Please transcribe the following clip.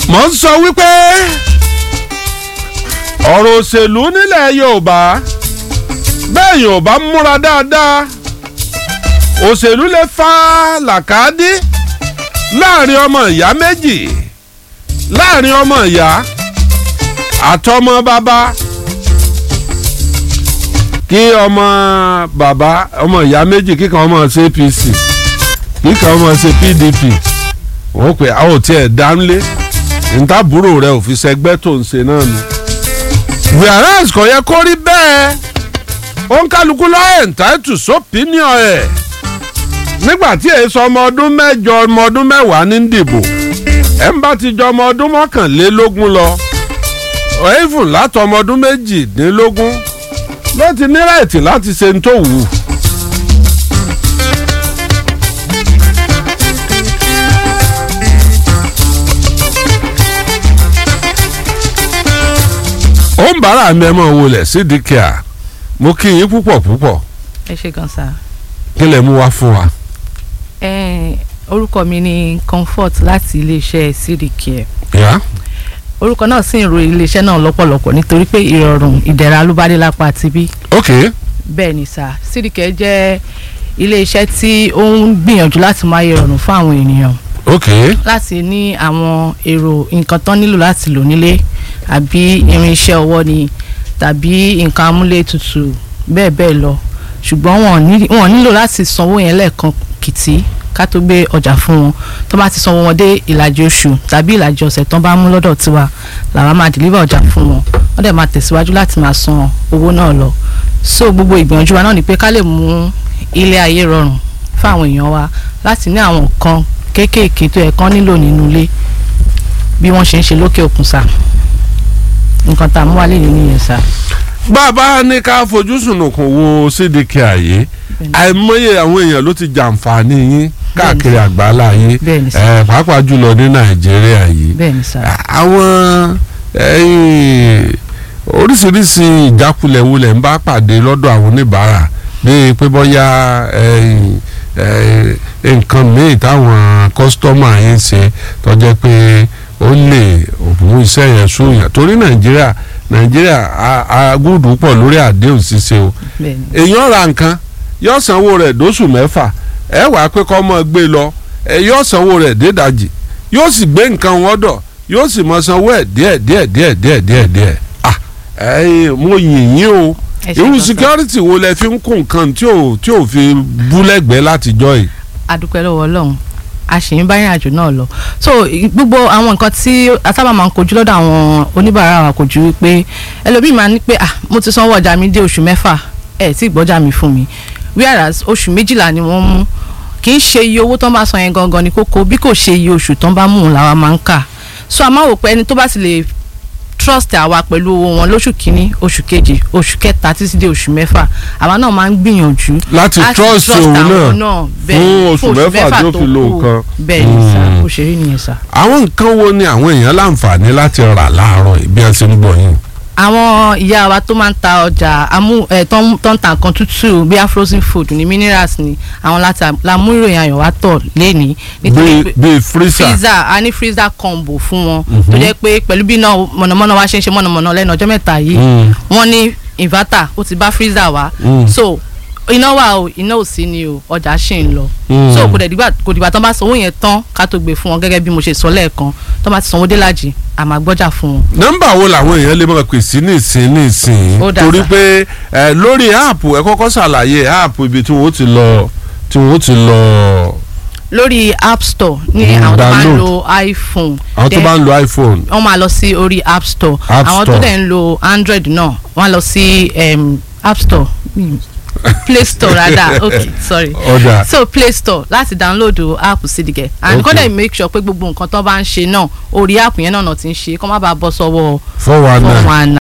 mo ń sọ wípé ọ̀rọ̀ òṣèlú nílẹ̀ yorùbá bẹ́ẹ̀ yorùbá múra dáadáa òṣèlú lè fa làkàdí láàrin ọmọ ìyá méjì láàrin ọmọ ìyá àtọmọ bàbá kí ọmọ bàbá ọmọ ìyá méjì kíkan ọmọ ṣe apc kíkan ọmọ ṣe pdp wọ́n pè á ò tiẹ̀ dánlé ntàbúrò rẹ ò fi ṣẹgbẹ́ tó ń ṣe náà ni. whereas kò yẹ kó rí bẹ́ẹ̀ ó ń kálukú lọ́ọ́ ẹ̀ǹtáìtù sópinion ẹ̀ nígbà tí èyí sọ ọmọ ọdún mẹ́jọ ọmọ ọdún mẹ́wàá ní dìbò ẹ̀ ń bá ti jọ ọmọ ọdún mọ́kànlélógún lọ even látọ̀ ọmọ ọdún méjìdínlógún ló ti ní ráìtì láti ṣe ń tó wù ú. ó ń bára mi ẹ mọ̀ wọlé sídìí kíá mo kí yín púpọ̀ púpọ̀ ẹ ṣe gan sa. kí lè mú wá fún wa. ẹ orúkọ mi ni comfort láti iléeṣẹ́ cdcare yá orúkọ náà sì ń ro iléeṣẹ́ náà lọ́pọ̀lọpọ̀ nítorí pé ìrọ̀rùn ìdẹ̀ra ló bá dé lápá tibí ok bẹ́ẹ̀ ni sà cdcare jẹ́ iléeṣẹ́ tí ó ń gbìyànjú láti máa yẹ ìrọ̀rùn fún àwọn ènìyàn ok láti ní àwọn èrò nǹkan tán nílò láti lò nílé àbí irinṣẹ́ ọwọ́ ni tàbí nǹkan amúlétutù bẹ́ẹ̀ bẹ́ẹ̀ lọ ṣùgbọ́n wọn ní- wọn nílò láti sanwó yẹn lẹ́ẹ̀kan kìtì ká tó gbé ọjà fún wọn tó bá ti sanwó wọn dé ìlàjì oṣù tàbí ìlàjì ọ̀sẹ̀ tán bá mú lọ́dọ̀ tiwa làwa máa deliver ọjà fún wọn wọ́n dẹ̀ máa tẹ̀síwájú láti máa san owó náà lọ so gbogbo ìgbìyànjú wa náà ni pé ká lè mú ilé ayé rọrùn fún àwọn èèyàn wa láti ní àwọn nǹkan kéékèèké tó yẹ kán nílò nínú ilé bí wọ́n ṣe ń ṣe lókè òkun sá nǹkan tá a mú wálé yìí nìyẹn sá. bàbá ní ká fojú sunùkùn wo sídìkì àyè Bẹ́ẹ̀ni. àìmọye àwọn èèyàn ló ti jàǹfààní yín káàkiri àgbáńlá yìí Bẹ́ẹ̀ni sà. ẹ, pàápàá jùlọ ní nàìjíríà yìí bẹ́ẹ̀ ni sá. àwọn ẹ̀yin, oríṣiríṣi ìjákulẹ̀ wo lẹ̀ ń bá pàdé lọ́dọ̀ àwọn oníbàárà bíi pé bọ́yá ẹ̀yin, ẹ̀yin, nǹkan míì táwọn kọ́sítọ́mà yín ṣe tó jẹ́ pé ó lè mú iṣẹ́ yẹn sóyàn torí nàìjíríà nàìjíríà a- agúdù pọ̀ lórí àdéhùn ṣíṣe o bẹ́ẹ̀ ni èèyàn ra nǹkan yóò sanwó rẹ̀ dóṣù mẹ́fà ẹ wàá pé kọ́ mọ́ gbé lọ ẹ yóò sanwó rẹ̀ dédàjì yóò sì gbé nǹkan wọn dọ̀ yóò sì mọ sanwó ẹ̀ díẹ̀ díẹ̀ díẹ̀ díẹ̀ díẹ̀ díẹ̀ ah ẹ̀yin mo yìn yín o Ẹ ṣé irú gan sà. security wo lẹ fi ń kó nǹkan tí ò tí ò fi bú lẹ́gbẹ̀ẹ́ látijọ́ yìí. adúpẹ́ lọ́wọ́ ọlọ́run a sì ń bá ìrìn àjò náà lọ so i- gbogbo àwọn nǹkan tí a sábà máa ń kojú lọ́dọ̀ àwọn oníbàárà wa kò ju wípé ẹlòmíì máa ní pé ah mo ti sanwó ọjà mi dé oṣù mẹ́fà ẹ̀ tí gbọ́jà mi fún mi whereas oṣù méjìlá ni wọ́n mú kì í ṣe iye owó tán bá san yẹn gangan ní kókó bí kò ṣe iye oṣù tán bá mú un làwa máa ń kà so a máa wò pé ẹni tó bá sì lè trust àwa pẹ̀lú owó wọn lóṣù kínní oṣù kejì oṣù kẹta títí dé oṣù mẹ́fà àwa náà máa ń gbìyànjú láti láti trust òun àwọn náà bẹ́ẹ̀ fún oṣù mẹ́fà tí ó tó fi lo kù. nǹkan. bẹ́ẹ̀ ni sá Mm. bó ṣe rí nìyẹn sá. àwọn nǹkan wo ni àwọn èèyàn láǹfààní láti rà láàárọ̀ yìí bí wọ́n ṣe ń gbọ́ yín. àwọn ìyá wa tó máa ń ta ọjà amú ẹ tó ń tó ń ta nǹkan tútù bíi frozen food ní minerals ni àwọn láti la mú ìròyìn ayọ̀ wá tọ̀ lẹ́ni nítorí bíi pé bíi freezer. freezer a ní freezer combo fún wọn tó jẹ́ pé pẹ̀lú bí náà mọ̀nàmọ́ná wa ṣe ń ṣe mọ̀nàmọ́ná lẹ́nu ọjọ́ mẹ́ta yìí Mm. wọ́n ní inverter ó ti bá freezer wá Mm. so iná wà o iná ò sí ni o ọjà ṣì ń lọ Mm. so kò dẹ̀ dìgbà kò dìgbà tán bá sanwó yẹn tán ká tó gbé fún wọn gẹ́gẹ́ bí mo ṣe sọ lẹ́ẹ̀kan tán bá ti sanwó délàjì a máa gbọ́jà fún wọn. nọ́mbà wo làwọn èèyàn lè máa pè sí nísìn nísìn Ó dà torí sà. pé ẹ lórí áàpù ẹ kọ́kọ́ ṣàlàyé áàpù ibi tí wọ́n ti lọ tí wọ́n ti lọ lórí app store ní Mm, àwọn tó máa ń download. lo iphone àwọn tó then bá ń lo iphone wọ́n máa lọ sí orí app store App àwọn tó Store. dẹ̀ ń lo android náà wọ́n á lọ sí um, app store Hmm. play store rather okay sorry ọ̀dà so play store láti download app sídìgẹ and Okay. kọ́ dẹ̀ make sure pé gbogbo nǹkan tó bá ń ṣe náà orí app yẹn náà náà ti ń ṣe kó má bàa bọ́ sọ́wọ́ four one four nine one